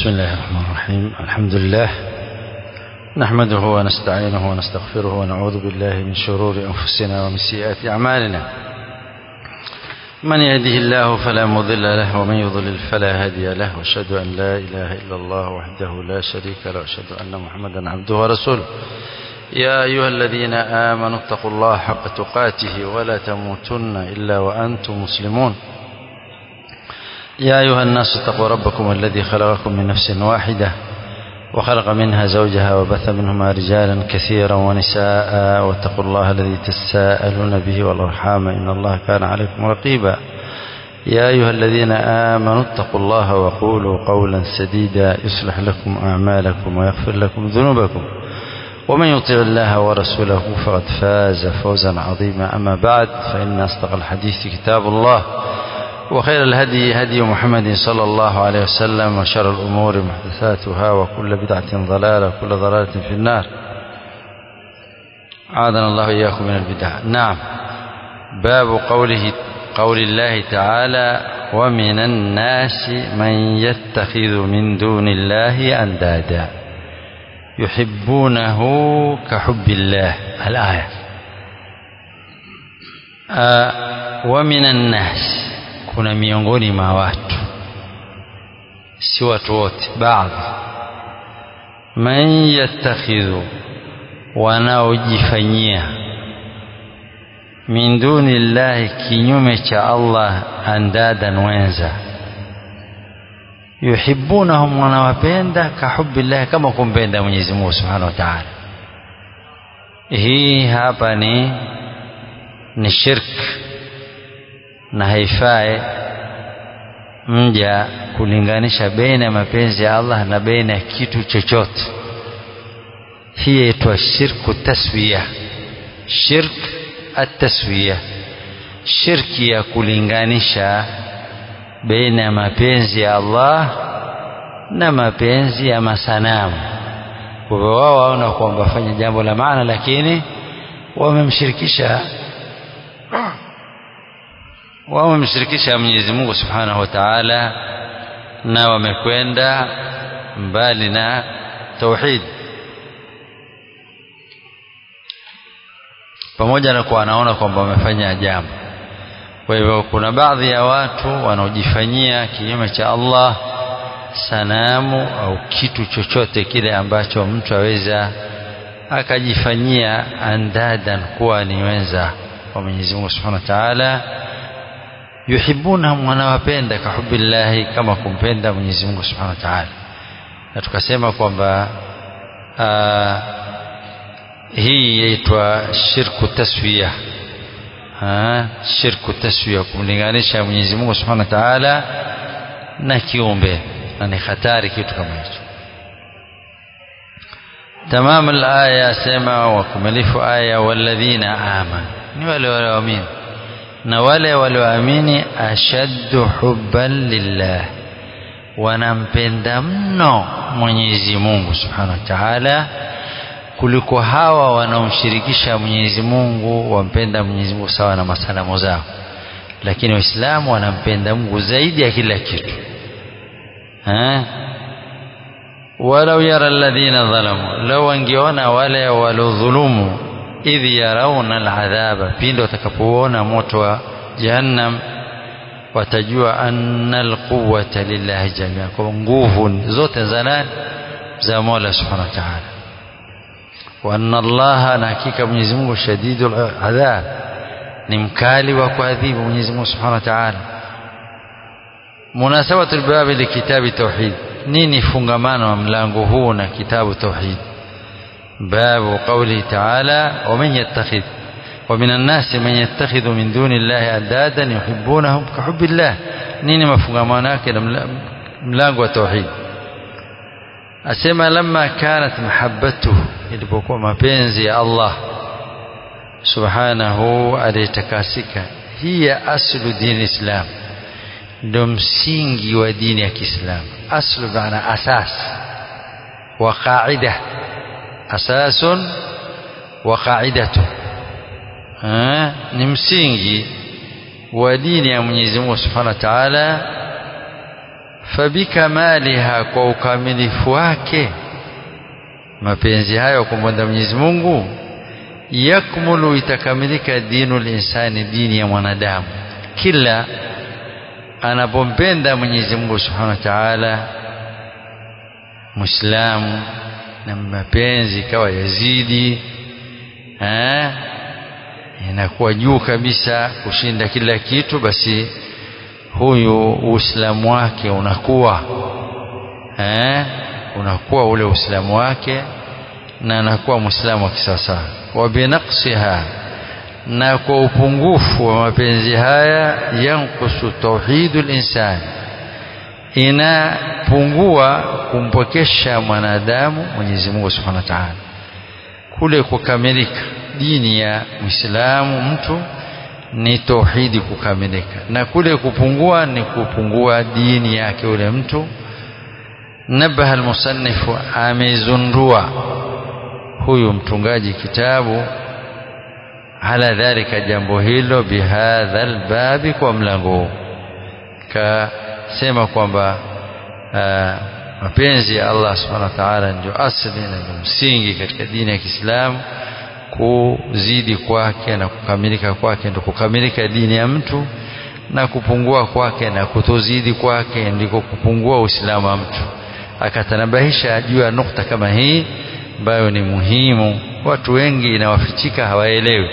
بسم الله الرحمن الرحيم الحمد لله نحمده ونستعينه ونستغفره ونعوذ بالله من شرور أنفسنا ومن سيئات أعمالنا من يهده الله فلا مضل له ومن يضلل فلا هادي له واشهد أن لا إله إلا الله وحده لا شريك له واشهد أن محمدا عبده ورسوله يا أيها الذين آمنوا اتقوا الله حق تقاته ولا تموتن إلا وأنتم مسلمون يا أيها الناس اتقوا ربكم الذي خلقكم من نفس واحدة وخلق منها زوجها وبث منهما رجالا كثيرا ونساء واتقوا الله الذي تساءلون به والأرحام إن الله كان عليكم رقيبا يا أيها الذين آمنوا اتقوا الله وقولوا قولا سديدا يصلح لكم أعمالكم ويغفر لكم ذنوبكم ومن يطع الله ورسوله فقد فاز فوزا عظيما أما بعد فإن أصدق الحديث كتاب الله وخير الهدي هدي محمد صلى الله عليه وسلم وشر الأمور محدثاتها وكل بدعة ضلالة وكل ضلالة في النار عادنا الله إياكم من البدع نعم باب قوله قول الله تعالى ومن الناس من يتخذ من دون الله أندادا يحبونه كحب الله الآية آه ومن الناس kuna miongoni mwa watu si watu wote baadhi man yattakhidhu wanaojifanyia min duni llahi kinyume cha Allah andadan wenza yuhibbunahum wanawapenda kahubbillahi kama kumpenda Mwenyezi Mungu Subhanahu wa Ta'ala hii hapa ni ni shirk na haifai mja kulinganisha baina ya mapenzi ya Allah na baina ya kitu chochote hii yaitwa shirku taswiya shirk ataswiya shirki ya kulinganisha baina ya mapenzi ya Allah na mapenzi ya masanamu kwa hivyo wao waona kwamba wafanya jambo la maana lakini wamemshirikisha wamemshirikisha Mwenyezi Mungu Subhanahu wa Ta'ala na wamekwenda mbali na tauhid pamoja na kuwa anaona kwamba wamefanya jambo kwa hivyo kuna baadhi ya watu wanaojifanyia kinyume cha Allah sanamu au kitu chochote kile ambacho mtu aweza akajifanyia andadan kuwa ni wenza wa Mwenyezi Mungu Subhanahu wa Ta'ala yuhibbunahum wanawapenda kahubbillahi kama kumpenda Mwenyezi Mungu Subhanahu wa Ta'ala na tukasema kwamba hii yaitwa shirku taswiya shirku taswiya kumlinganisha Mwenyezi Mungu Subhanahu wa Ta'ala na kiumbe na ni hatari kitu kama hicho تمام الآية سما وكملف آية والذين آمنوا ni wale walioamini na wale walioamini ashaddu hubban lillah wanampenda mno Mwenyezi Mungu Subhanahu wa Ta'ala kuliko hawa wanaomshirikisha Mwenyezi Mungu wampenda Mwenyezi Mungu sawa na masanamu zao lakini waislamu wanampenda Mungu zaidi ya kila kitu eh walau yara alladhina dhalamu law wangeona wale walodhulumu idh yarawna aladhaba pindi watakapoona moto wa jahannam watajua anna alquwwata lillahi jamia kwa nguvu zote za nani za Mola subhanahu wa ta'ala wa anna Allah na hakika Mwenyezi Mungu shadidul adhab ni mkali wa kuadhibu Mwenyezi Mungu subhanahu wa ta'ala munasabatu albabi likitabi tauhid nini fungamano wa mlango huu na kitabu tauhid باب قوله تعالى ومن يتخذ ومن الناس من يتخذ من دون الله أندادا يحبونهم كحب الله نيني مفهوم كده ملاق وتوحيد أسمى لما كانت محبته ilipokuwa mapenzi ya Allah subhanahu aliyetakasika hiya aslu dini islam ndo msingi wa dini ya Kiislamu aslu maana asas wa qaida أساس وقاعدته ni msingi wa dini ya Mwenyezi Mungu Subhanahu wa Ta'ala fabikamaliha kwa ukamilifu wake mapenzi hayo kumpenda Mwenyezi Mungu yakmulu itakamilika dinu linsani dini ya mwanadamu kila anapompenda Mwenyezi Mungu Subhanahu wa Ta'ala Muislamu na mapenzi ikawa yazidi eh inakuwa juu kabisa kushinda kila kitu basi huyu uislamu wake unakuwa eh unakuwa ule uislamu wake na anakuwa muislamu wa kisasa wa binaqsiha na kwa upungufu wa mapenzi haya yankusu tauhidul insani inapungua kumpokesha mwanadamu Mwenyezi Mungu Subhanahu wa Ta'ala kule kukamilika dini ya Muislamu mtu ni tauhidi kukamilika na kule kupungua ni kupungua dini yake ule mtu nabaha almusannifu amezundua huyu mtungaji kitabu ala dhalika jambo hilo bihadha albabi kwa mlango huu kasema kwamba mapenzi ya Allah subhanahu wa ta'ala ndio asili na ndio msingi katika dini ya Kiislamu kuzidi kwake na kukamilika kwake ndio kukamilika dini ya mtu na kupungua kwake na kutozidi kwake ndiko kupungua uislamu wa mtu akatanabahisha juu ya nukta kama hii ambayo ni muhimu watu wengi inawafichika hawaelewi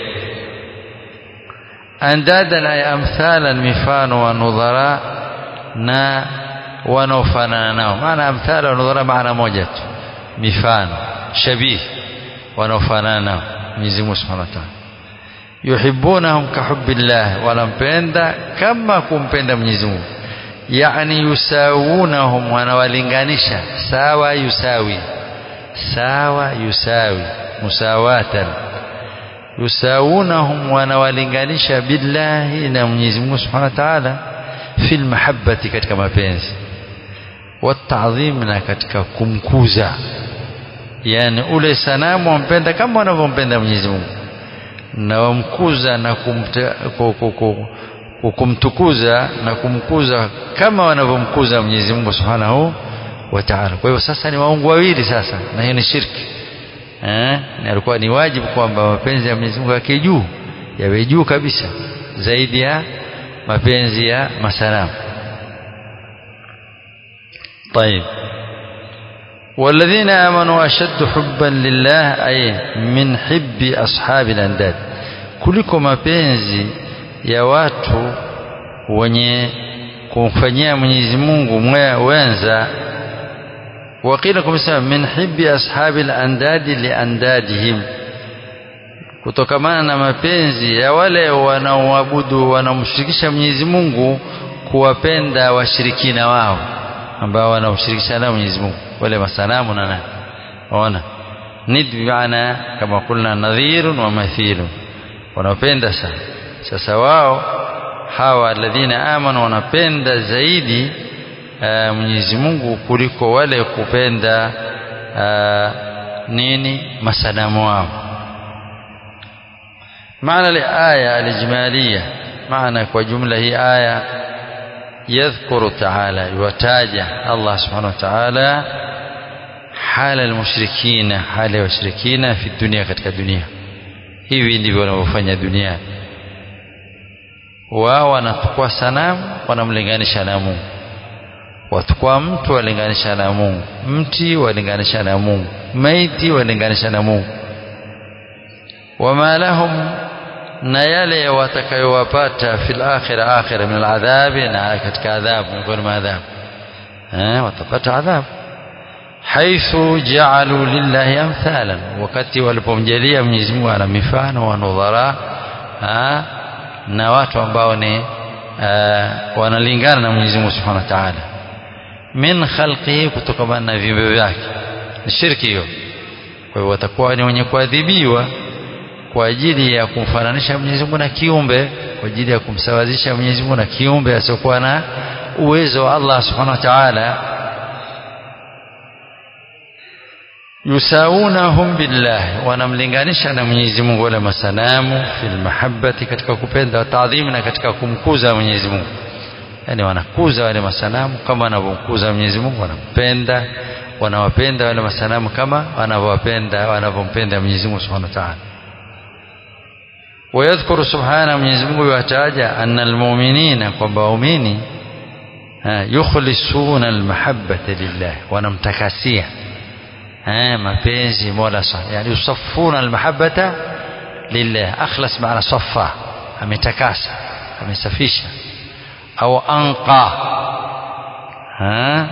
andadan ay amthalan mifano wa nudhara na wanaofanana nao maana amthala wa nudhara maana moja tu mifano shabih wanaofanana nao Mwenyezi Mungu Subhanahu wa Ta'ala yuhibbunahum kahubbillah wanampenda kama kumpenda Mwenyezi Mungu yani yusawunahum wanawalinganisha sawa yusawi sawa yusawi musawatan yusawunahum wanawalinganisha billahi na Mwenyezi Mungu Subhanahu wa Ta'ala fil mahabbati katika mapenzi watadhim na katika kumkuza yani ule sanamu wampenda kama wanavyompenda Mwenyezi Mungu na wamkuza na kumtukuza na kumkuza kama wanavyomkuza Mwenyezi Mungu Subhanahu wa Ta'ala. Kwa hivyo sasa ni waungu wawili sasa na hiyo ni shirki. Eh? Na alikuwa ni wajibu kwamba mapenzi ya Mwenyezi Mungu yake juu yawe juu kabisa zaidi ya mapenzi ya masanamu. طيب والذين آمنوا أشد حبا لله أي من حب أصحاب الأنداد kuliko mapenzi ya watu wenye kumfanyia Mwenyezi Mungu wenza wakila kumsema min hibbi ashabi al-andadi li andadihim kutokamana na mapenzi ya wale wanaoabudu wanamshirikisha Mwenyezi Mungu kuwapenda washirikina wao ambao wanamshirikisha na Mwenyezi Mungu wale masanamu na nani ona nid bimaana kama kulna nadhirun wa mathilun wanapenda sana sasa wao hawa alladhina amanu wanapenda zaidi uh, Mwenyezi Mungu kuliko wale kupenda uh, nini masanamu wao maana الآية الإجمالية معنى وجملة هي آية يذكر تعالى يوتاجه الله سبحانه وتعالى حال المشركين حال المشركين في الدنيا katika dunia hivi ndivyo wanavyofanya duniani wao wanachukua sanamu wanamlinganisha na Mungu watukua mtu walinganisha na Mungu mti walinganisha na Mungu maiti walinganisha na Mungu wama lahum na yale watakayowapata fil akhira akhira min aladhabi na katika adhabu miongoni mwa adhabu eh watapata adhabu haithu ja'alu lillahi amthalan wakati walipomjalia Mwenyezi Mungu ana mifano wa nudhara na watu ambao ni wanalingana na Mwenyezi Mungu Subhanahu wa Ta'ala min khalqihi kutokana na viumbe vyake ni shirki hiyo kwa hiyo watakuwa ni wenye kuadhibiwa kwa ajili ya kumfananisha Mwenyezi Mungu na kiumbe kwa ajili ya kumsawazisha Mwenyezi Mungu na kiumbe asiokuwa na uwezo wa Allah Subhanahu wa Ta'ala yusaunahum billah wanamlinganisha na Mwenyezi Mungu wala masanamu fil mahabbati katika kupenda taadhim na katika kumkuza Mwenyezi Mungu yani wanakuza wale masanamu kama wanavyomkuza Mwenyezi Mungu wanampenda wanawapenda wale masanamu kama wanavyowapenda wanavyompenda Mwenyezi Mungu Subhanahu wa Ta'ala ويذكر سبحانه Mwenyezi Mungu yataja anna almu'minina kwamba waumini yukhlisuna almahabbata lillah wanamtakasia eh mapenzi Mola Subhanahu yani yusaffuna almahabbata lillah akhlas maana saffa ametakasa amesafisha au anqa ha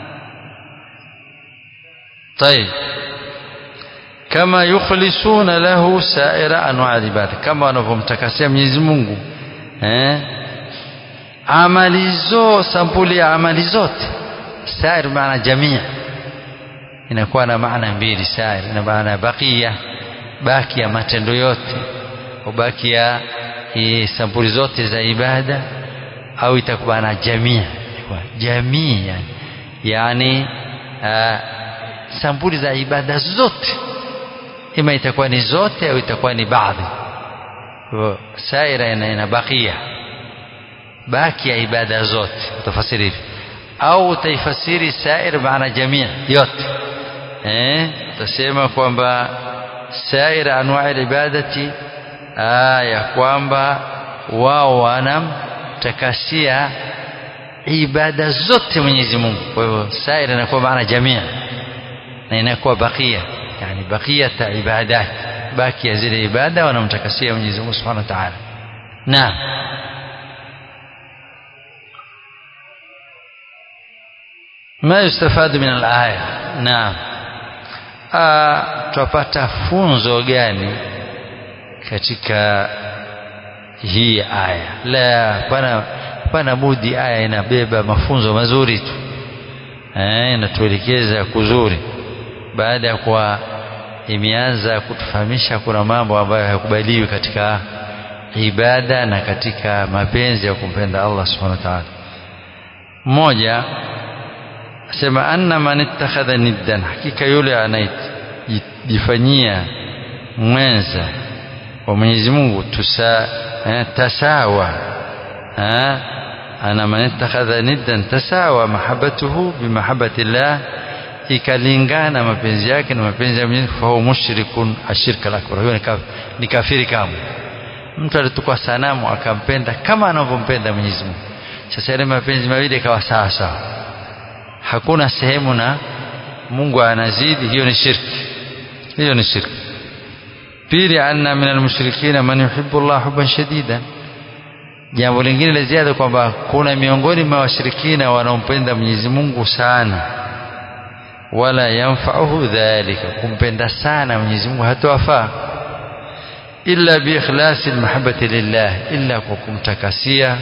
طيب كما يخلصون له سائر انواع العباده كما wanavyomtakasia Mwenyezi Mungu eh amali zo sampuli ya amali zote sair maana jamii inakuwa na maana mbili sair ina maana bakia baki ya matendo yote ubaki ya sampuli zote za ibada au itakuwa na jamii jamii yani yani uh, sampuli za ibada zote ima itakuwa ni zote au itakuwa ni baadhi saira ina, ina bakia baki ya ibada zote utafasiri hivi au utaifasiri sair maana jamii yote eh utasema kwamba sair anwa ibadati ya kwamba wao wanamtakasia ibada zote Mwenyezi Mungu kwa hivyo sair inakuwa maana jamii na inakuwa bakia yani bakiyata ibadat baki ya zile ibada wanamtakasia Mwenyezi Mungu Subhanahu wa Ta'ala naam ما يستفاد من الآية نعم tupata funzo gani katika hii aya la pana pana budi aya inabeba mafunzo mazuri tu eh inatuelekeza kuzuri baada ya kuwa imeanza kutufahamisha kuna mambo ambayo hayakubaliwi katika ibada na katika mapenzi ya kumpenda Allah subhanahu wa ta'ala mmoja asema anna man ittakhadha niddan hakika yule anayejifanyia mwenza wa Mwenyezi Mungu tusa eh, tasawa eh, ana man ittakhadha niddan tasawa mahabbatuhu bimahabbati Allah ikalingana mapenzi yake na mapenzi ya Mwenyezi Mungu fahuwa mushrikun ashirka al-akbar huyo ni kafiri kama mtu alitukwa sanamu akampenda kama anavyompenda Mwenyezi Mungu sasa yale mapenzi mawili ikawa sawa sawa hakuna sehemu na Mungu anazidi hiyo ni shirki hiyo ni shirki pili anna min almushrikina man yuhibbu Allah hubban shadida jambo lingine la ziada kwamba kuna miongoni mwa washirikina wanaompenda Mwenyezi Mungu sana wala yanfa'uhu dhalika kumpenda sana Mwenyezi Mungu hatawafaa illa bi ikhlasi almahabbati lillah illa kwa kumtakasia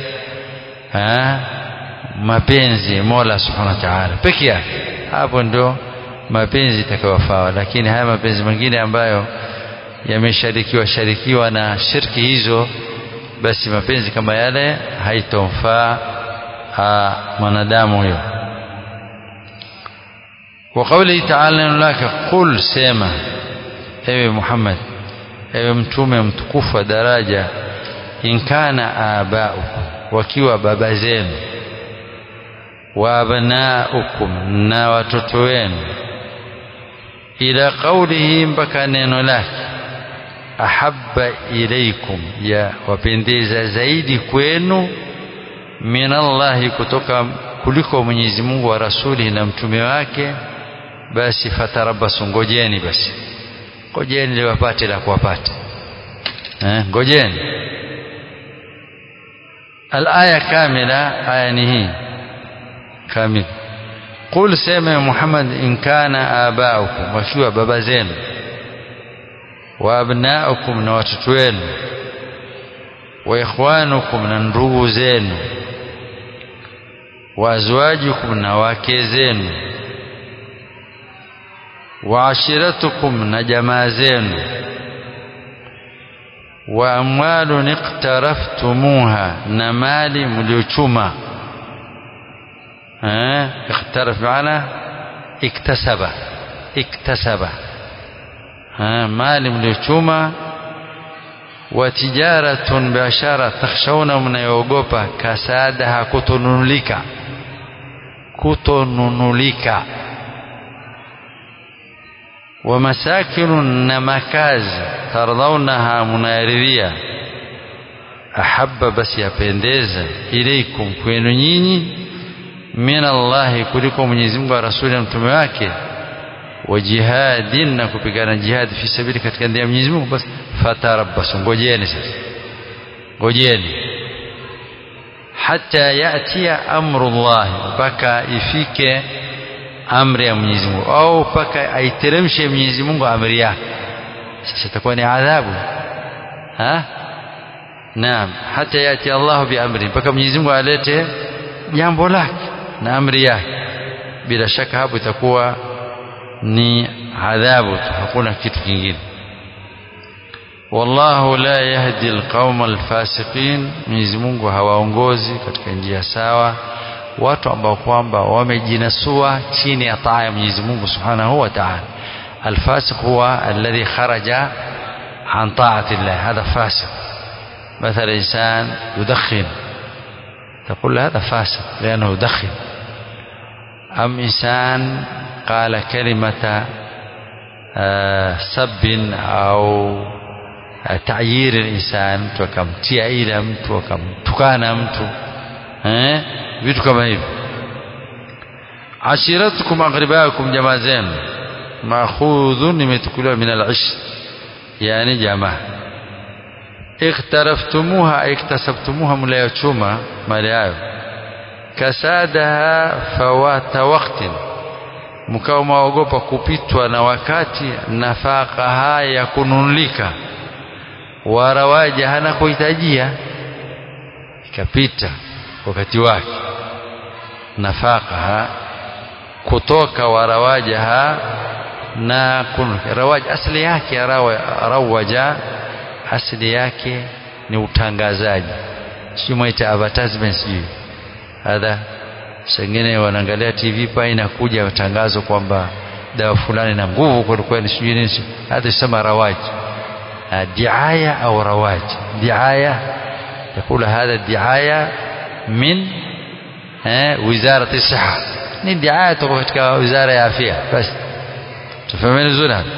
mapenzi Mola Subhanahu wa Ta'ala peke yake hapo ndo mapenzi itakayofaa lakini haya mapenzi mengine ambayo yamesharikiwa sharikiwa na shirki hizo basi mapenzi kama yale haitomfaa mwanadamu huyo وقوله تعالى لك قل سما ewe Muhammad ewe mtume mtukufu wa daraja in kana abaukum wakiwa baba zenu wa abnaukum na watoto wenu ila qawlihi mpaka neno lake ahabba ilaikum ya wapendeza zaidi kwenu min Allahi kutoka kuliko Mwenyezi Mungu wa rasuli na mtume wake basi fatarabasu ngojeni basi ngojeni liwapate la kuwapata eh ngojeni الآية كاملة آية نهي كامل قل سيما محمد إن كان آباؤكم وكيوا بابا زين وأبناؤكم نواتتوين وإخوانكم نندرو زين وأزواجكم نواكي زين وعشيرتكم نجما زين وأموال اقترفتموها نمالي مليوشما اه اقترف معنا اكتسب اكتسب اه مالي mliochuma wa tijaratun biashara takhshawna mnayoogopa kasadaha kutonunulika kutonunulika wa masakinun na makazi tardaunaha munayaridhia ahabba basi yapendeza ilaikum kwenu nyinyi min Allahi kuliko Mwenyezi Mungu wa rasuli na mtume wake wa jihadin na kupigana jihad fi sabili katika njia ya Mwenyezi Mungu basi fatarabbasu ngojeni sasa ngojeni hata yatia amrullah mpaka ifike amri ya Mwenyezi Mungu au mpaka aiteremshe Mwenyezi Mungu amri yake sasa itakuwa ni adhabu ha naam hata yati Allah biamri mpaka Mwenyezi Mungu alete jambo lake na amri yake bila shaka hapo itakuwa ni adhabu tu hakuna kitu kingine wallahu la yahdi alqauma alfasiqin Mwenyezi Mungu hawaongozi katika njia sawa watu ambao kwamba wamejinasua chini ya taa ya Mwenyezi Mungu Subhanahu wa Ta'ala الفاسق هو الذي خرج عن طاعة الله هذا فاسق مثلا إنسان يدخن تقول له هذا فاسق لأنه يدخن أم إنسان قال كلمة سب أو تعيير الإنسان mtu akamtia ila mtu akamtukana mtu eh vitu kama hivi ashiratukum aqribaakum jamaa zenu maakhudhun imetukuliwa min al-ishr yani jamaa ikhtaraftumuha iktasabtumuha mlayochuma mali hayo kasadaha fawata waqtin mkao maogopa kupitwa na wakati nafaqaha ya kununulika warawaja hana kuhitajia ikapita wakati wake nafaqaha kutoka warawajaha na kun rawaja asli yake rawaja asili yake ni utangazaji sio mwaita advertisement sijui hadha sengine wanaangalia TV pa inakuja tangazo kwamba dawa fulani na nguvu kwa kweli sijui nini hata sema rawaji diaya au rawaji diaya يقول هذا الدعاية من وزارة الصحة ni diaya toka katika wizara ya afya basi tufahameni vizuri hapa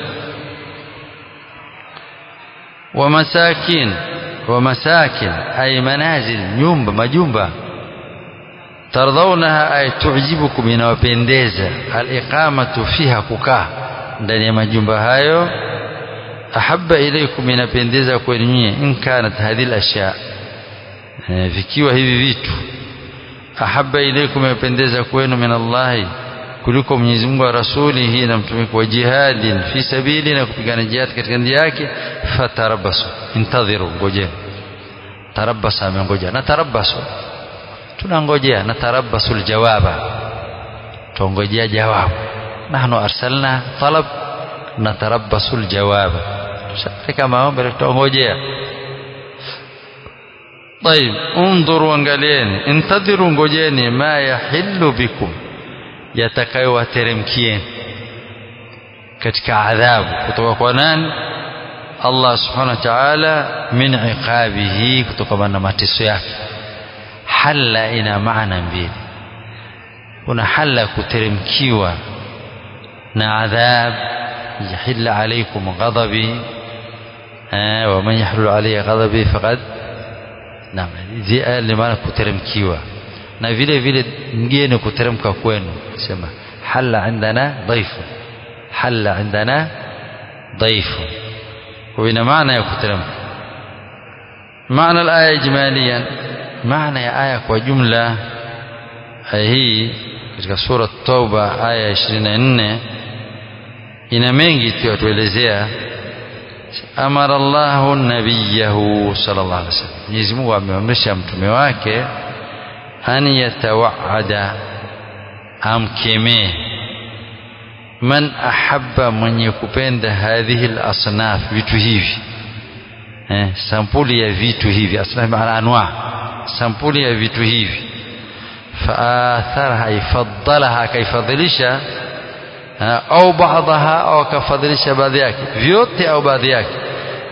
ومساكين ومساكن أي منازل nyumba majumba tardaunaha ay tu'jibukum inawapendeza al-iqamatu fiha kukaa ndani ya majumba hayo ahabba ilaykum inapendeza kwenu nyinyi in kanat hadhihi al-ashya vikiwa hivi vitu ahabba ilaykum inapendeza kwenu min Allah kuliko Mwenyezi Mungu wa rasulihi na mtume wa jihadin fi sabili na kupigana jihad katika njia yake fatarabasu intadhiru ngojeni tarabasa amengoja na tarabasu tunangojea na tarabasu aljawaba tuongojea jawabu nahnu arsalna talab na tarabasu aljawaba tushafika maombi tuongojea طيب انظروا angalieni intadhiru ngojeni ma yahillu bikum yatakayowateremkieni katika adhabu kutoka kwa nani Allah subhanahu wa ta'ala min iqabihi kutokana na mateso yake halla ina maana mbili kuna halla kuteremkiwa na adhab yahilla alaykum ghadabi wa man yahlul alayhi ghadabi faqad naam ni maana kuteremkiwa na vile vile mgeni kuteremka kwenu sema halla indana dhaifu halla indana dhaifu وإن معنى يكترم معنى الآية إجماليا معنى آية وجملة هي katika sura Tauba aya 24 ina mengi tu yatuelezea amara Allahu nabiyahu sallallahu alaihi wasallam Mwenyezi Mungu ameamrisha mtume wake an yatawaada amkemee man ahabba mwenye kupenda hadhihi al-asnaf vitu hivi eh, sampuli ya vitu hivi asnaf maana anwa sampuli ya vitu hivi faatharaha ifaddalaha akaifadhilisha au baadhaha au akafadhilisha baadhi yake vyote au baadhi yake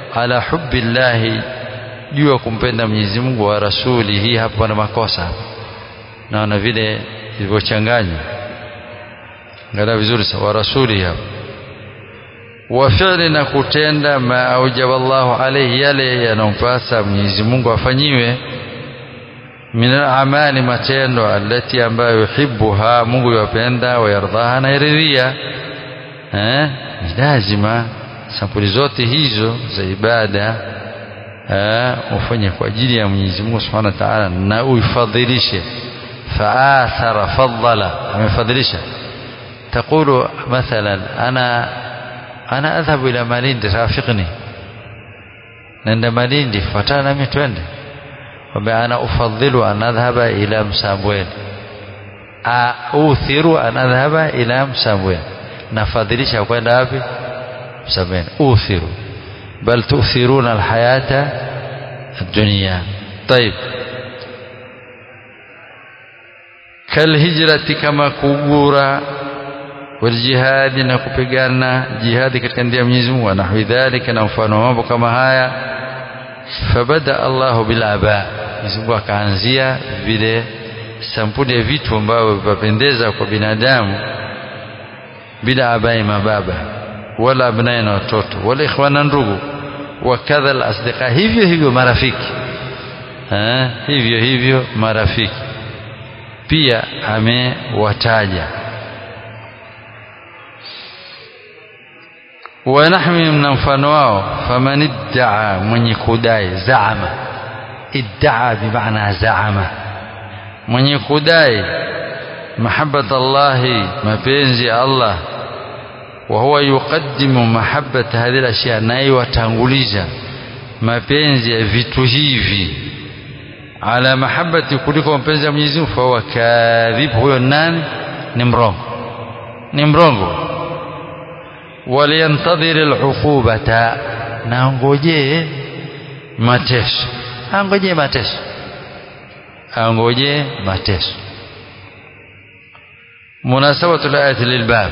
ala hubbi llahi juu ya kumpenda Mwenyezi Mungu wa rasuli hii hapo na makosa naona vile ilivyochanganywa angalia vizuri sawa wa rasuli hapo wa fi'li na kutenda ma aujaba Allahu alayhi yale yanayompasa Mwenyezi Mungu afanyiwe min al-amali matendo alati ambayo yuhibbuha Mungu yapenda wayardhaha na iridhia eh ni lazima sampuli zote hizo za ibada ufanye kwa ajili ya Mwenyezi Mungu Subhanahu wa Ta'ala na uifadhilishe faathara faddala amefadhilisha تقول مثلا أنا أنا أذهب إلى ماليندي رافقني نند ماليندي فتانا متوند وأنا أفضل أن أذهب إلى مسامويل أوثر أن أذهب إلى مسامويل نفضلش kwenda wapi msameni uthiru bal tu'thiruna alhayata ad-dunya طيب kalhijrati kama kugura waljihadi na kupigana jihadi katika njia ya Mwenyezi Mungu na hidhalika na mfano mambo kama haya fabada Allahu bil aba Mwenyezi Mungu akaanzia vile sampuli ya vitu ambavyo vipendeza kwa binadamu bila abai mababa wala abnai na watoto wala ikhwana ndugu wakadha alasdiqa hivyo hivyo marafiki ha? hivyo hivyo marafiki pia amewataja wanahmi na mfano wao faman iddaa mwenye kudai zaama iddaa bimaana zaama mwenye kudai mahabbata Allahi mapenzi ya Allah wa huwa yuqaddimu mahabbata hadhihi al-ashya naye watanguliza mapenzi ya vitu hivi ala mahabbati kuliko mapenzi ya Mwenyezi Mungu fa kadhib huyo nani ni mrongo ni mrongo waliyantadhir al-uqubata na ngojee mateso angojee mateso angojee mateso مناسبة الآية للباب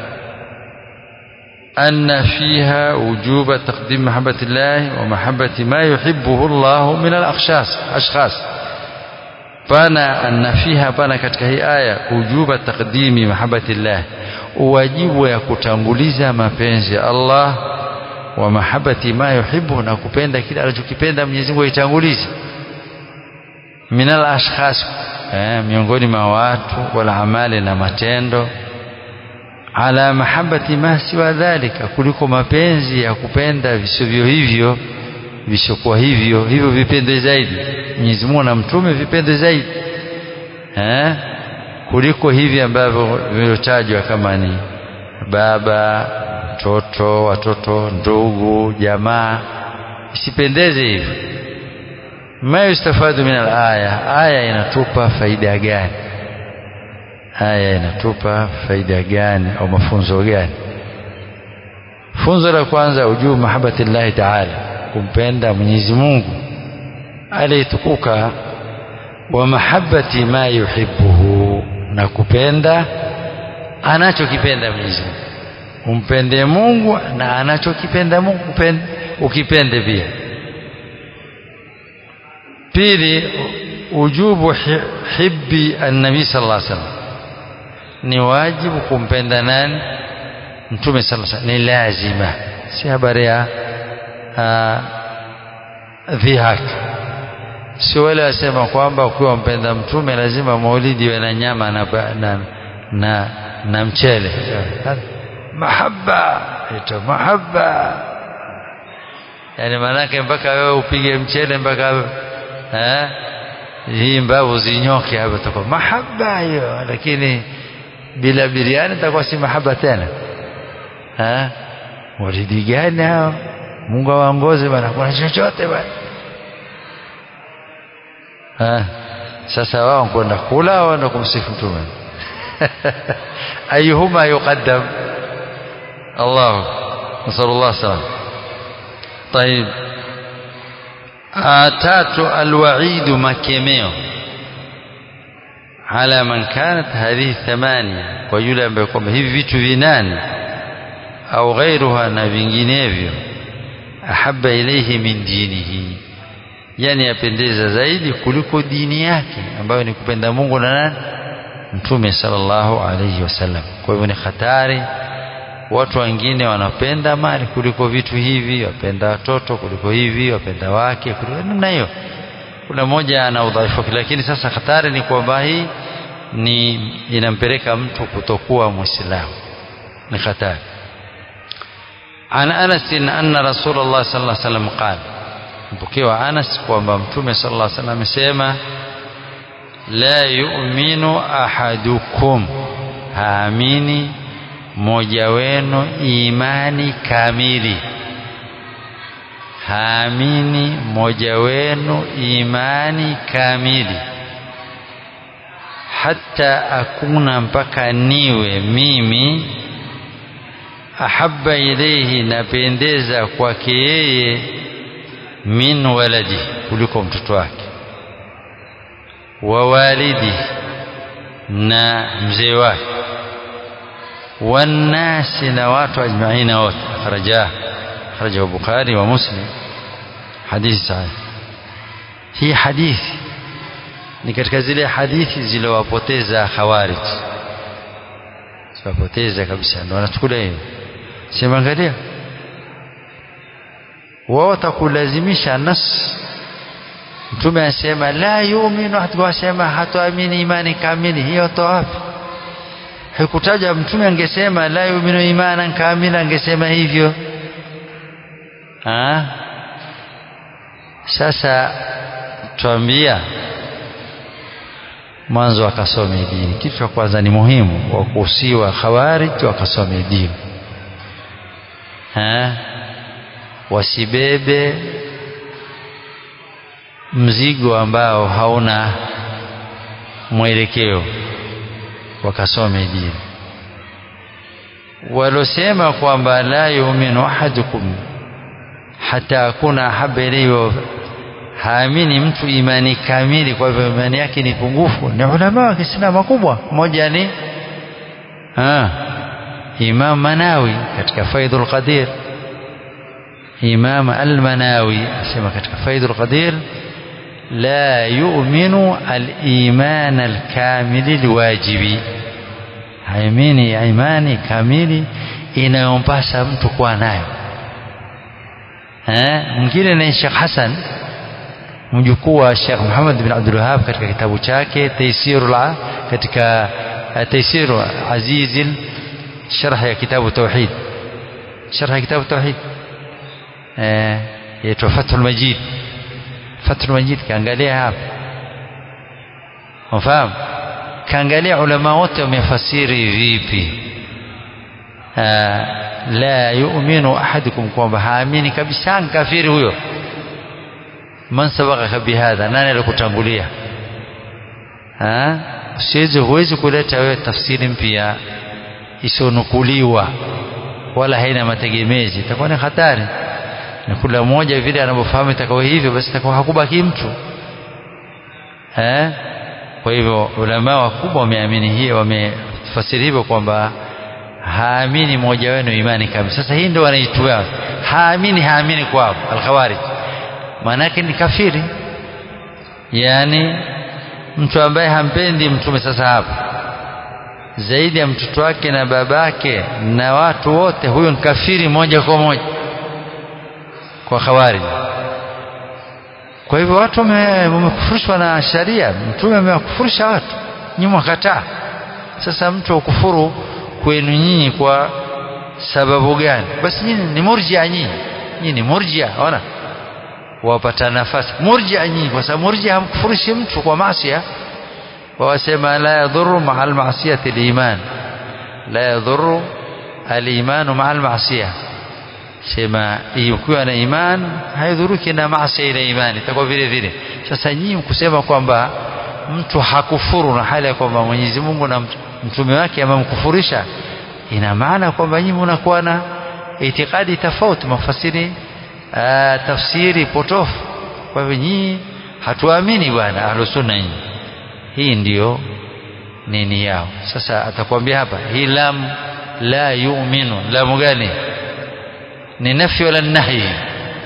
أن فيها وجوب تقديم محبة الله ومحبة ما يحبه الله من الأخشاص أشخاص فانا أن فيها فانا katika hii aya وجوب تقديم محبة الله wajibu ya kutanguliza mapenzi ya Allah wa mahabbati ma yuhibbu na kupenda kile anachokipenda Mwenyezi Mungu aitangulize minal ashkhas eh, miongoni mwa watu wala amali na matendo ala mahabbati ma siwa dhalika kuliko mapenzi ya kupenda visivyo hivyo vishokuwa hivyo hivyo vipende zaidi Mwenyezi Mungu na mtume vipende zaidi eh kuliko hivi ambavyo vimetajwa kama ni baba mtoto watoto ndugu jamaa isipendeze hivi ma yustafadu min alaya aya inatupa faida gani aya inatupa faida gani au mafunzo gani funzo la kwanza ujuu mahabbati llahi taala kumpenda Mwenyezi Mungu aliyetukuka wa mahabbati ma yuhibbuhu na kupenda anachokipenda Mwenyezi Mungu umpende Mungu na anachokipenda Mungu upende, ukipende pia pili ujubu hibbi annabi sallallahu alaihi wasallam ni wajibu kumpenda nani mtume sallallahu alaihi wasallam ni lazima si habari ya dhihak si wale wasema kwamba ukiwa mpenda mtume lazima maulidi iwe na nyama na, na, na, na mchele mahaba ito mahaba yani maanake mpaka wewe upige mchele mpaka eh, hii mbavu zinyoke hapo takuwa mahaba hiyo lakini bila biriani itakuwa si mahaba tena eh, maulidi gani hao Mungu awaongoze bana kuna chochote bana Ha, sasa wao kwenda kula au kwenda kumsifu mtume ayuhuma yuqaddam Allah nasallallahu salam طيب tatu alwaid makemeo ala man kanat hadhihi thamania kwa yule ambaye kwamba hivi vitu vinane au ghairuha na vinginevyo ahabba ilayhi min dinihi yani yapendeza zaidi kuliko dini yake ambayo ni kupenda Mungu na nani mtume sallallahu alayhi wasallam kwa hivyo ni hatari watu wengine wanapenda mali kuliko vitu hivi wapenda watoto kuliko hivi wapenda wake kuliko namna hiyo kuna mmoja ana udhaifu lakini sasa hatari ni kwamba hii ni inampeleka mtu kutokuwa muislamu ni hatari عن أنس أن رسول الله صلى الله عليه وسلم قال mpokewa Anas kwamba mtume sallallahu alaihi wasallam amesema la yu'minu ahadukum haamini mmoja wenu imani kamili haamini mmoja wenu imani kamili hata akuna mpaka niwe mimi ahabba ilayhi napendeza kwake yeye min waladi kuliko mtoto wake wa walidi na mzee wake wannasi na watu ajmaina wote akhraja akhraja Bukhari wa Muslim hadithi sahih hii hadithi ni katika zile hadithi zilizowapoteza khawarij ziwapoteza kabisa ndio wanachukulia hiyo sema angalia wao watakulazimisha nas mtume asema la yu'minu hatu asema hatuamini imani kamili hiyo to wapi hakutaja mtume angesema la yu'minu imanan kamila angesema hivyo ha? sasa tuambia mwanzo wakasome dini kitu cha kwanza ni muhimu wa kuhusiwa khawarij wakasome dini ha? wasibebe mzigo ambao hauna mwelekeo wakasome dini walosema kwamba la yu'minu ahadukum hata akuna haba ilayhi haamini mtu imani kamili kwa hivyo imani yake ni pungufu ni ulama wa Kiislamu kubwa mmoja ni ah Imam Manawi katika Faidul Qadir Imam Al-Manawi asema katika Faidul Qadir la yu'minu al-iman al-kamil al-wajibi haamini imani kamili inayompasa mtu kuwa nayo eh mwingine ni Sheikh Hassan mjukuu wa Sheikh Muhammad bin Abdul Wahhab katika kitabu chake Taysirul katika Taysiru Azizil sharh ya kitabu tauhid sharh ya kitabu tauhid eh yaitwa Fathul Majid Fathul Majid kaangalia hapa unafahamu kaangalia ulama wote wamefasiri vipi la yu'minu ahadukum kwamba haamini kabisa kafiri huyo man sabaqaka bihadha nani alikutangulia usiwezi huwezi kuleta wewe tafsiri mpya isionukuliwa wala haina mategemezi itakuwa ni hatari na kila mmoja vile anavyofahamu itakuwa hivyo basi itakuwa hakubaki mtu eh kwa hivyo ulama wakubwa wameamini hiyo wamefasiri hivyo kwamba haamini mmoja wenu imani kamili sasa hii ndio wanaitwa haamini haamini kwao alkhawarij maanake ni kafiri yani mtu ambaye hampendi mtume sasa hapa zaidi ya mtoto wake na babake na watu wote huyo ni kafiri moja kwa moja kwa khawarij kwa hivyo watu wamekufurishwa na sharia mtume amewakufurisha watu nyinyi mwakataa sasa mtu ukufuru kwenu nyinyi kwa sababu gani basi nyinyi ni murjia nyinyi nyinyi ni murjia ona wapata nafasi murjia nyinyi kwa sababu murjia hamkufurishi mtu kwa maasi wawasema la yadhuru maa almasiyati aliman la yadhuru alimanu maa almasia sema ukiwa na iman haidhuruki na maasi ile imani itakuwa vile vile sasa nyinyi kusema kwamba mtu hakufuru na hali ya kwamba Mwenyezi Mungu na mtume wake amemkufurisha ina maana kwamba nyinyi mnakuwa na itikadi tofauti mafasiri tafsiri potofu kwa hivyo nyinyi hatuamini bwana ahlusunna nyinyi hii ndiyo nini yao sasa atakwambia hapa hii lam la yu'minu lamu gani ni nafi wala nahi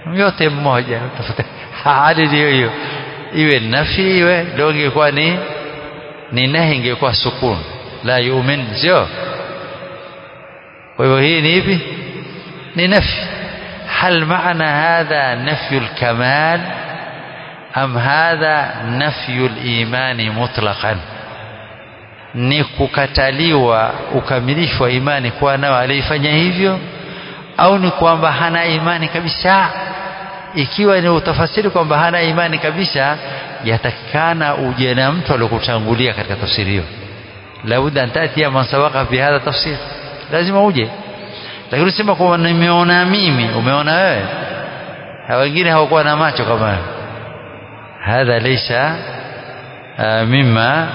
yote mmoja hali hiyo hiyo iwe nafi iwe ndio ingekuwa ni ni nahi ingekuwa sukun la yu'min sio kwa hivyo hii ni ipi ni nafi هل معنى هذا نفي الكمال أم هذا نفي الإيمان مطلقا ni kukataliwa ukamilifu wa imani kuwa nao aliyefanya hivyo au ni kwamba hana imani kabisa ikiwa ni utafasiri kwamba hana imani kabisa yatakikana uje na mtu aliyokutangulia katika tafsiri hiyo labda antatia man sabaka fi hadha tafsir lazima uje lakini usema kwamba nimeona mimi umeona wewe wengine hawakuwa na macho kama wewe hadha laysa mima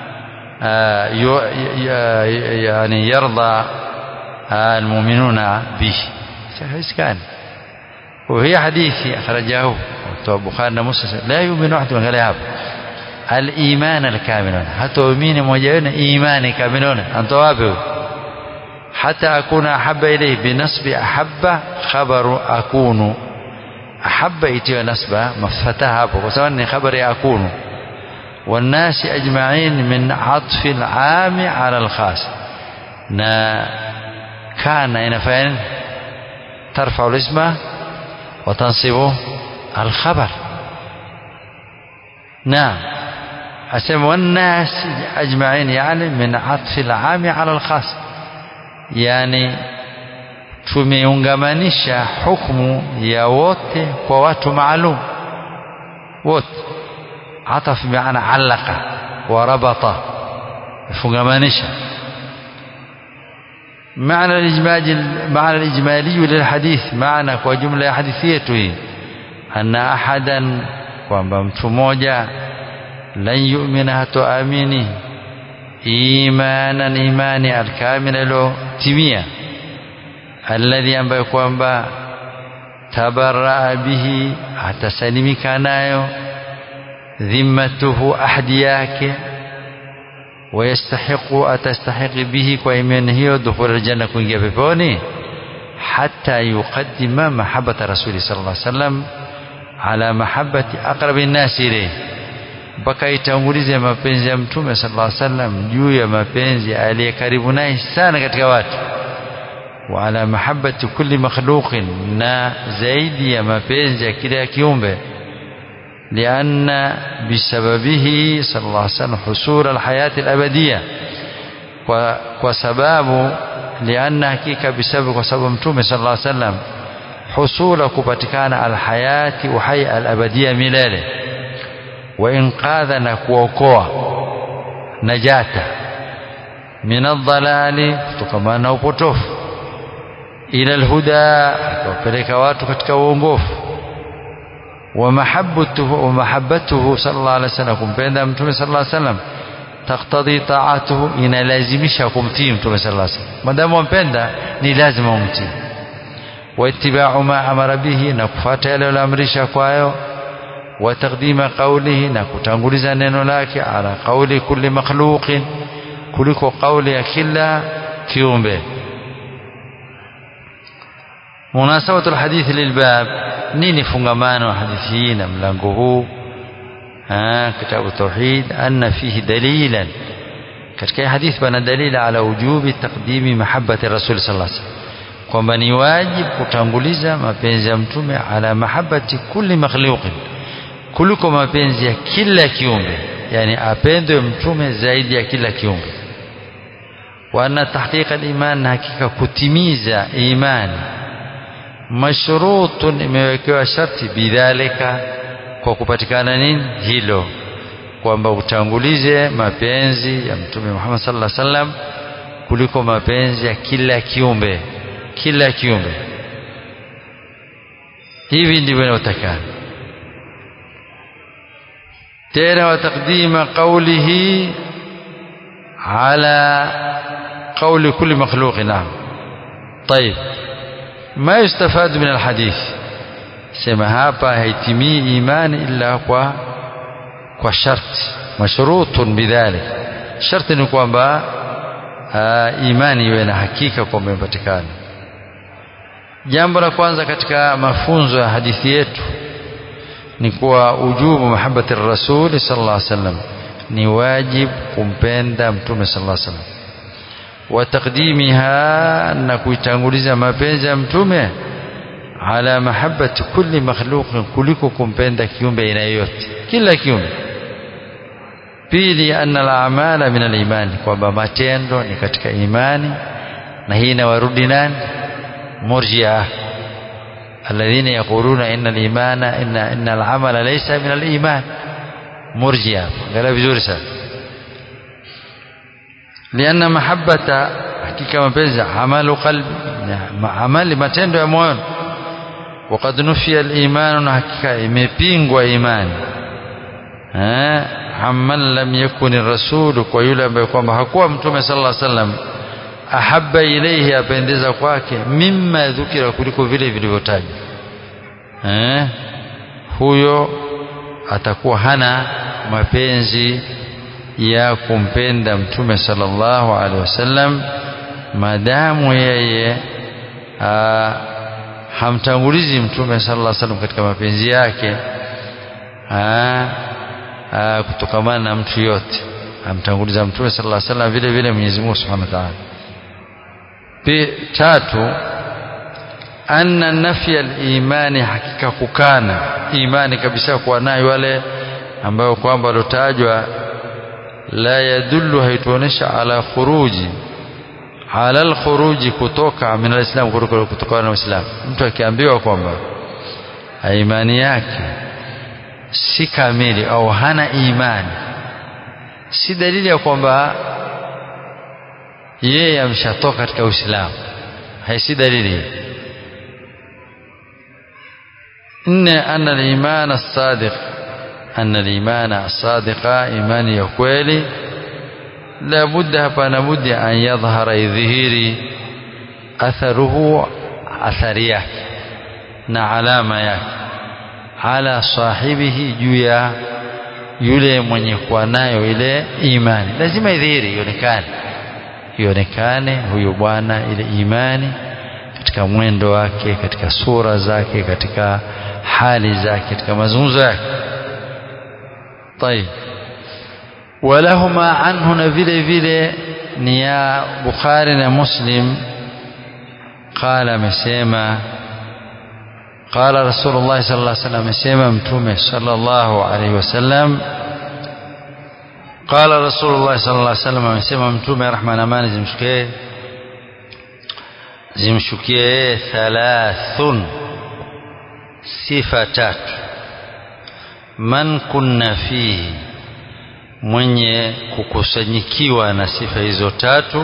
يعني يرضى المؤمنون به كان وهي حديث أخرجه البخاري ومسلم لا يؤمن أحد من غير الإيمان الكامل حتى يؤمن موجودين إيمان كاملون أنت وابه حتى أكون أحب إليه بنصب أحب خبر أكون أحب إتي نصب مفتها وسواء خبر أكون والناس أجمعين من عطف العام على الخاص نا كان هنا فين ترفع الاسم وتنصب الخبر نعم أسمى والناس أجمعين يعني من عطف العام على الخاص yani tumeungamanisha hukumu ya wote kwa watu maalum wote ataf bimaana allaka wa rabata fungamanisha معنى الإجماج معنى الإجمالي للحديث معنى وجملة حديثيته أن أحدا kwamba mtu mmoja lan yu'mina hatoamini imanan imani alkamila ilotimia alladhi ambayo kwamba tabaraa bihi atasalimika nayo dhimmatuhu ahdi yake wayastahiqu atastahiqi bihi kwa imani hiyo dukhul aljanna kuingia peponi hatta yuqaddima mahabbata rasuli sallallahu alaihi wasallam ala mahabbati aqrabi nnasi ilayhi mpaka itangulize mapenzi ya mtume sallallahu alaihi wasallam juu ya mapenzi aliye karibu naye sana katika watu wa ala mahabbati kulli makhluqin na zaidi ya mapenzi ya kila kiumbe لأن بسببه صلى الله عليه وسلم حصول الحياة الأبدية وسباب لأن حقيقة بسبب وسبب متوم صلى الله عليه وسلم حصول كبتكان الحياة وحي الأبدية ملاله وإنقاذ نكوكوا نجاة من الضلال kutokana na upotofu ila alhuda akawapeleka watu katika uongofu ومحبته ومحبته صلى الله عليه وسلم kumpenda mtume صلى الله عليه وسلم تقتضي طاعته inalazimisha kumtii mtume صلى الله عليه وسلم madamu wampenda ni lazima umtii واتباع ما امر به na kufuata yale aliyoamrisha kwayo وتقديم قوله na kutanguliza neno lake ala qawli kulli makhluqin kuliko kauli ya kila kiumbe مناسبة الحديث للباب نيني فنغمان حديثين ملانقه كتاب التوحيد أن فيه دليلا katika hadith pana dalili ala wujubi taqdimi mahabbati rasul sallallahu alaihi wasallam kwamba ni wajibu kutanguliza mapenzi ya mtume ala mahabbati kulli makhluqin kuliko mapenzi ya kila kiumbe yani apendwe mtume zaidi ya kila kiumbe wa anna tahqiqa al-iman na hakika kutimiza imani mashrutun imewekewa sharti bidhalika kwa kupatikana nini hilo kwamba utangulize mapenzi ya mtume Muhammad sallallahu alaihi wasallam kuliko mapenzi ya kila kiumbe kila kiumbe hivi ndivyo inayotakana tena wa taqdima qawlihi ala qawli kulli makhluq naam طيب ما يستفاد من الحديث sema hapa haitimii imani illa kwa kwa sharti mashrutun bidhalik sharti ni kwamba imani iwe na hakika kwamba imepatikana jambo la kwanza katika mafunzo ya hadithi yetu ni kuwa ujubu mahabbati rasuli sallallahu alaihi wasallam ni wajib kumpenda mtume sallallahu alaihi wasallam wa taqdimiha na kuitanguliza mapenzi ya mtume ala mahabbati kulli makhluqin kuliko kumpenda kiumbe aina yoyote kila kiumbe pili anna al-a'mala min al-imani kwamba matendo ni katika imani na hii inawarudi nani murji'a alladhina yaquluna inna al-imana inna inna al-amala laysa min al-iman murji'a angalia vizuri sana lianna mahabbata hakika mapenzi amalu qalbi amali matendo ya moyo وقد نفي الإيمان حقيقة imepingwa imani eh amman lam yakun ar-rasul kwa yule ambaye kwamba hakuwa mtume sallallahu alaihi wasallam ahabba ilayhi apendeza kwake mimma dhukira kuliko vile vilivyotajwa eh huyo atakuwa hana mapenzi ya kumpenda mtume sallallahu alaihi wasallam maadamu yeye hamtangulizi mtume sallallahu alaihi wasallam katika mapenzi yake kutokamana na mtu yote amtanguliza mtume sallallahu alaihi wasallam vile vile Mwenyezi Mungu Subhanahu wa Ta'ala tatu anna nafya al-imani hakika kukana imani kabisa kuwa nayo wale ambao kwamba walotajwa la yadullu haituonesha ala khuruji ala al-khuruji kutoka min al-islam kutoka na uislamu mtu akiambiwa kwamba imani yake si kamili au hana imani si dalili ya kwamba yeye ameshatoka katika uislamu haisi dalili nne anna al-iman as-sadiq anna al-iman as-sadiqa imani ya kweli la budda hapana budi an yadhhara idhihiri atharuhu athari yake na alama yake ala sahibihi juu ya yule mwenye kuwa nayo ile imani lazima idhihiri ionekane ionekane huyu bwana ile imani katika mwendo wake katika sura zake katika hali zake katika mazungumzo yake طيب ولهما عنه na vile vile ni ya Bukhari na Muslim قال amesema قال رسول الله صلى الله عليه وسلم amesema mtume صلى الله عليه وسلم قال رسول الله صلى الله عليه وسلم amesema mtume rehma na amani zimshukie zimshukie thalathun sifa tatu man kunna fihi mwenye kukusanyikiwa na sifa hizo tatu